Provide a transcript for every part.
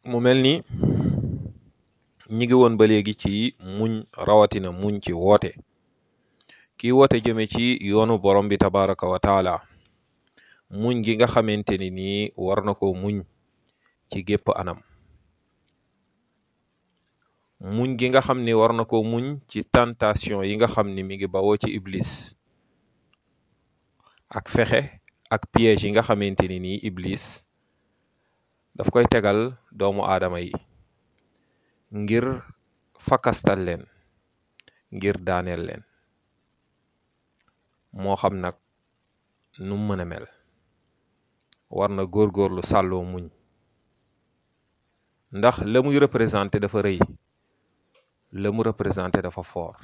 mu mel ni ñi ngi woon ba léegi ci muñ rawatina muñ ci woote kii woote jëme ci yoonu borom bi tabaraka wa taala muñ gi nga xamante ni nii war na ko muñ ci gépp anam muñ gi nga xam ni war na ko muñ ci tentation yi nga xam ni mi ngi bawoo ci iblis ak fexe ak piège yi nga xamante ni nii iblis daf koy tegal doomu aadama yi ngir fakastal leen ngir daaneel leen moo xam nag nu mën a mel war na góorgóorlu sàlloo muñ ndax la muy représenté dafa rëy la mu représenté dafa fort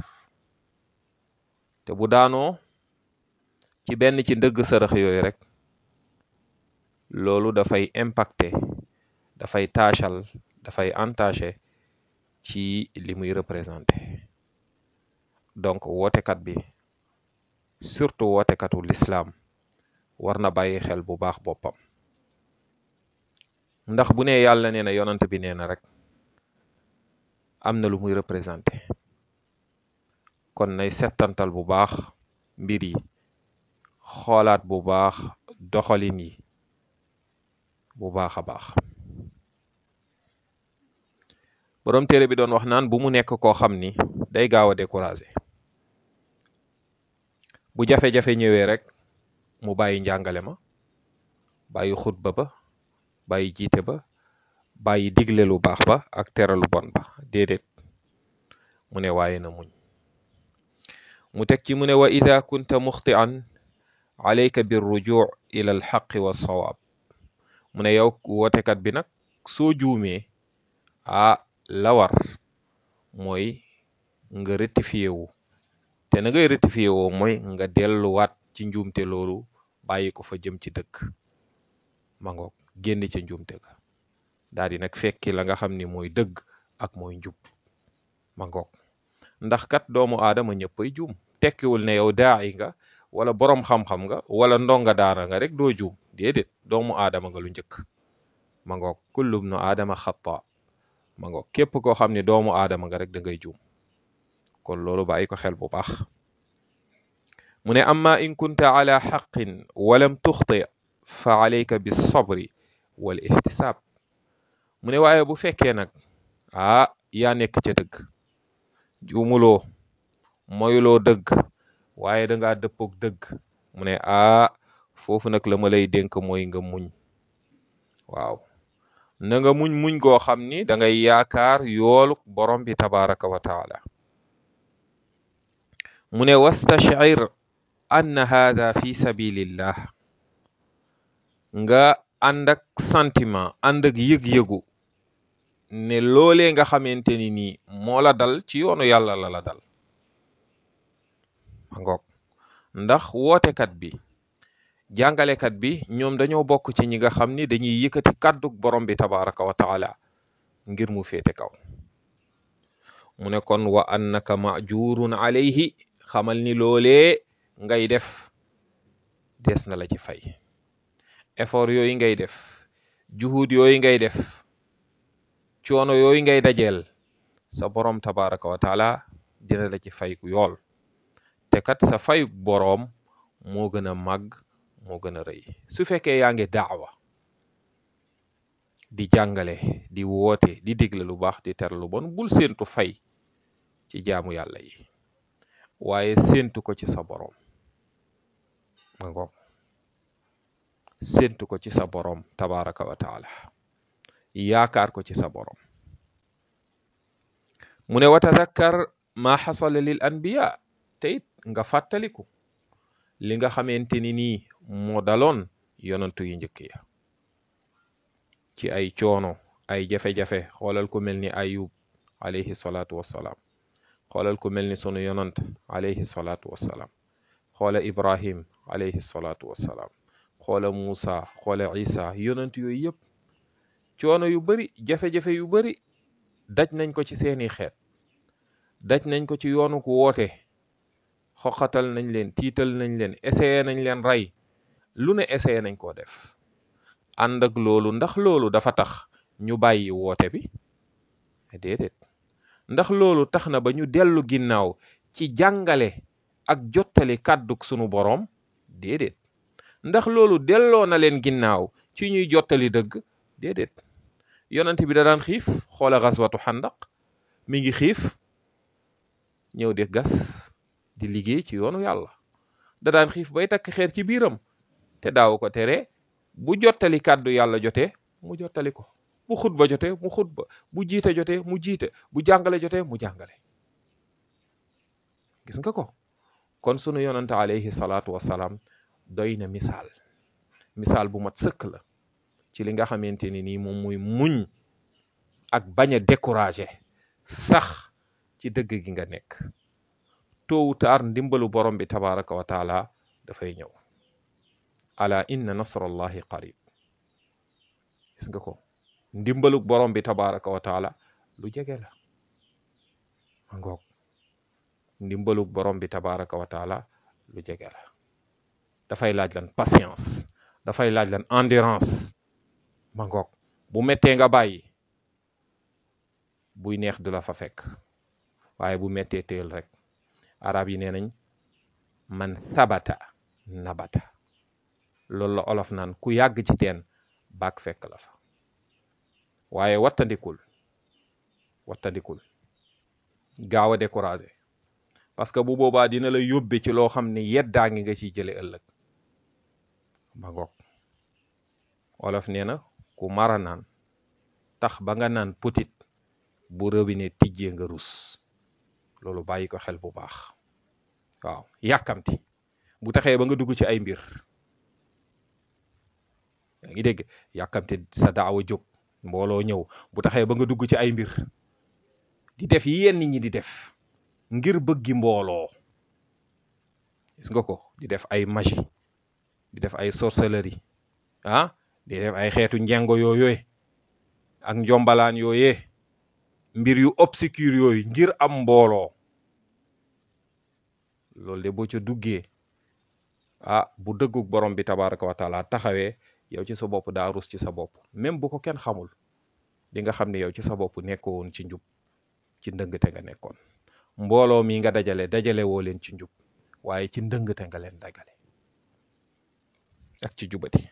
te bu daanoo ci benn ci ndëgg sërëx yooyu rek loolu dafay impacté dafay taachal dafay entaché ci li muy représenté donc wootekat bi surtout wootekatu l'islam war na bàyyi xel bu baax boppam ndax bu ne yàlla nee na yonant bi nee na rek am na lu muy représenté kon nay settantal bu baax mbir yi xoolaat bu baax doxalin yi bu baax a baax boroom téere bi doon wax naan bu mu nekk koo xam ni day gaaw a découragé bu jafe-jafe ñëwee rek mu bàyyi njàngale ma bàyyi xutba ba bàyyi jiite ba bàyyi digle lu baax ba ak tere lu bon ba déedéet mu ne waaye na muñ mu teg ci mu ne wa ida kunta muxtian alayka bir rujuu ila al xaqi wa sawaab mu ne yow wootekat bi nag soo juumee ah la war mooy nga rectifié wu te na ngay rectifié woo mooy nga delluwaat ci njuumte loolu bàyyi ko fa jëm ci dëkk ma ngoog génn ca njuumte ga daal di nag fekki la nga xam ni mooy dëgg ak mooy njub ma ngoog ndax kat doomu aadama ñëppay juum tekkiwul ne yow daayi nga wala boroom xam-xam nga wala ndonga daara nga rek doo juum déedéet doomu aadama nga lu njëkk ma ngoog kullum nu aadama xata ma ngoog képp koo xam ne doomu aadama nga rek da ngay juum kon loolu bàyyi ko xel bu baax mu ne amma in kunta ala xaqin walam tuxti fa alayka bis sabri wal ihtisaab mu ne waaye bu fekkee nag ah yaa nekk ca dëgg juumuloo moyuloo dëgg waaye dangaa dëppook dëgg mu ne ah foofu nag la ma lay dénk mooy nga muñ waaw na nga muñ muñ goo xam ni da ngay yaakaar yoolu borom bi tabaraka wa taala mu ne wastashir anna hada fi sabilillah nga ànd ak sentiment ànd ak yëg-yëgu ne loolee nga xamante ni nii moo la dal ci yoonu yàlla la la dal ma ngoog ndax wootekat bi jàngalekat bi ñoom dañoo bokk ci ñi nga xam ni dañuy yëkkati kàddug borom bi tabaraka wa taala ngir mu féete kaw mu ne kon wa annaka majurun alayhi xamal ni loolee ngay def des na la ci fay effort yooyu ngay def juhud yooyu ngay def coono yooyu ngay dajeel sa borom tabaraka wa taala dina la ci fay ku yool te kat sa fayuk boroom moo gën a màgg moo gën a rëy su fekkee yaa ngi daawa di jàngale di woote di digle lu baax di tere lu bon bul séentu fay ci jaamu yàlla yi waaye séentu ko ci sa boroom ma ngoog séentu ko ci sa boroom tabaraka wa taala yaakaar ko ci sa boroom mu ne wa tadakkar ma xasala lil anbiya te it nga fàttaliku li nga xamante ni nii moo daloon yonantu yu njëkk ya ci ay coono ay jafe-jafe xoolal ku mel ni ayub alayhi salaatu wassalaam xoolal ku mel ni sunu yonant alayhi salaatu wassalaam xoola ibrahim alayhi salaatu wassalaam xoola muusa xoola isa yonant yooyu yëpp coono yu bari jafe-jafe yu bari daj nañ ko ci seeni xeet daj nañ ko ci yoonu ku woote xoqatal nañ leen tiital nañ leen essayé nañ leen rey lu ne essayé nañ koo def ànd ak loolu ndax loolu dafa tax ñu bàyyi woote bi déedéet ndax loolu tax na ba ñu dellu ginnaaw ci jàngale ak jottali kàddug sunu boroom déedéet ndax loolu delloo na leen ginnaaw ci ñuy jottali dëgg déedéet yonent bi da daan xiif xoola xaswatu xandaq mi ngi xiif ñëw di gas di liggéey ci yoonu yàlla da daan xiif bay takk xeer ci biiram te daaw ko tere bu jottali kàddu yàlla jotee mu jottali ko bu xutba jotee mu xutba bu jiite jotee mu jiite bu jàngale jotee mu jàngale gis nga ko kon sunu yonante alayhi salaatu wasalaam doy na misaal misaal bu mat sëkk la ci li nga xamante ni nii moom muy muñ ak bañ a découragé sax ci dëgg gi nga nekk tôt ou tard ndimbalu borom bi tabaraka wa taala dafay ñëw ala inna nasrallahi qarib gis nga ko ndimbalu borom bi tabaraka wa taala lu jege la ma ngoog ndimbalu borom bi tabaraka wa taala lu jege la dafay laaj lan patience dafay laaj lan endurance ma ngoog bu mettee nga bàyyi buy neex du la fa fekk waaye bu mettee téel rek arab yi nee nañ man sabata nabata loolu la olof naan ku yàgg ci teen baak fekk la fa waaye wattandikul wattandikul gaaw a découragé parce que bu boobaa dina la yóbbe ci loo xam ne yeddaa ngi nga ciy jële ëllëg ma ngoog olof nee na ku mara naan tax ba nga naan petit bu robinet tijjee nga rus loolu bàyyi ko xel bu baax waaw yàkkamti bu taxee ba nga dugg ci ay mbir yaa ngi dégg yàkkamti sa daawa jóg mbooloo ñëw bu taxee ba nga dugg ci ay mbir di def yi yenn ñi di def ngir bëggi mbooloo gis nga ko di def ay magie di def ay sorcellerie ah di def ay xeetu njengo yooyee ak njombalaan yooyee mbir yu obscur yooyu ngir am mbooloo loolu de boo ca duggee ah bu dëggug borom bi tabaraka wa taala taxawee yow ci sa bopp daa rus ci sa bopp même bu ko kenn xamul di nga xam ne yow ci sa bopp nekkoon ci njub ci ndëngte nga nekkoon mbooloo mi nga dajale dajale woo leen ci njub waaye ci ndëngte nga leen dagale ak ci jubati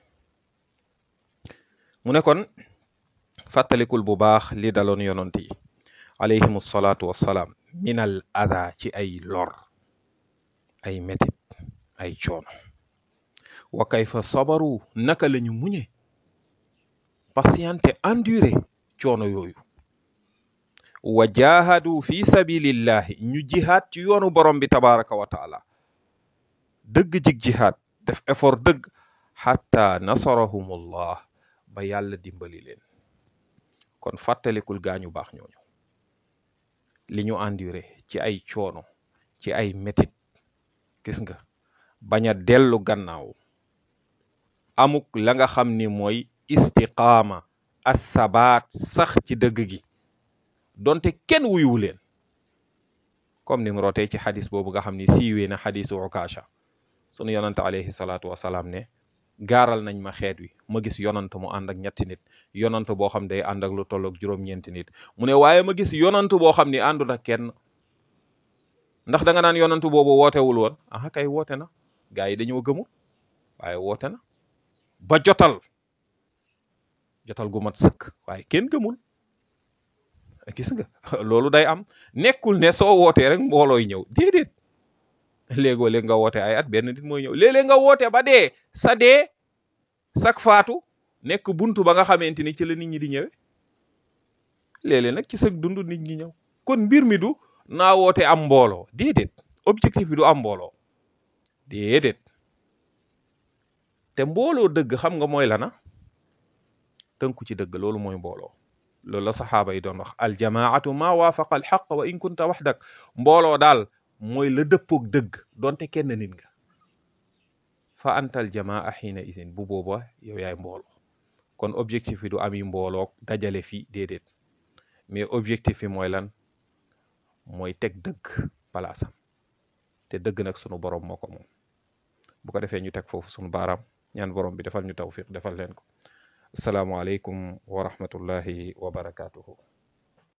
mu ne kon fàttalikul bu baax li daloon yonent yi alayhimu salaatu wassalaam minal ada ci ay lor ay metit ay coono wa kayfa sabaru naka lañu muñe patiente enduré coono yooyu wa jahadu fi sabilillahi ñu jihaad ci yoonu borom bi tabaraka wa taala dëgg jig jihaad def effort dëgg xatta nasarahumullah ba yàlla dimbali leen kon fàttalikul gaañu baax ñooñu li ñu enduré ci ay coono ci ay metit gis nga bañ a dellu gannaaw amuk la nga xam ni mooy istiqaama athabaat sax ci dëgg gi donte kenn wuyuwu leen comme ni mu rootee ci xadis boobu nga xam ni siiwee na xadisu Ukaasha sunu yonante alayhi salaatu wasalaam ne gaaral nañ ma xeet wi ma gis yonant mu ànd ak ñetti nit yonant boo xam day ànd ak lu tolloog juróom-ñeenti nit mu ne waaye ma gis yonant boo xam ni àndul ak kenn ndax da nga naan yonant boobu wootewul woon aha kay woote na gaa yi dañoo gëmul waaye woote na ba jotal jotal gu mat sëkk waaye kenn gëmul gis nga loolu day am nekkul ne soo wootee rek mboolooy ñëw déedéet léegoo léeg nga woote ay at benn nit mooy ñëw léeg-léeg nga woote ba dee sa dee sak faatu nekk buntu ba nga xamante ni ci la nit ñi di ñëwee léeg-léeg nag ci sag dund nit ñi ñëw kon mbir mi du naa woote am mbooloo déedéet objectif bi du am mbooloo déedéet te mbooloo dëgg xam nga mooy lana tënku ci dëgg loolu mooy mbooloo loolu la saxaaba yi doon wax aljamaatu ma waafaqa alxaq wa in kunta waxdak mbooloo daal mooy la dëppoog dëgg donte kenn nit nga fa antal jamaa xiina isin bu booba yow yaay mbooloo kon objectif bi du ami mbooloo dajale fi déedéet mais objectif bi mooy lan mooy teg dëgg palaasam te dëgg nag sunu borom moo ko moom bu ko defee ñu teg foofu sunu baaraam ñaan borom bi defal ñu tawfiq defal leen ko asalaamualeykum wa rahmatullahi wa barakaatuhu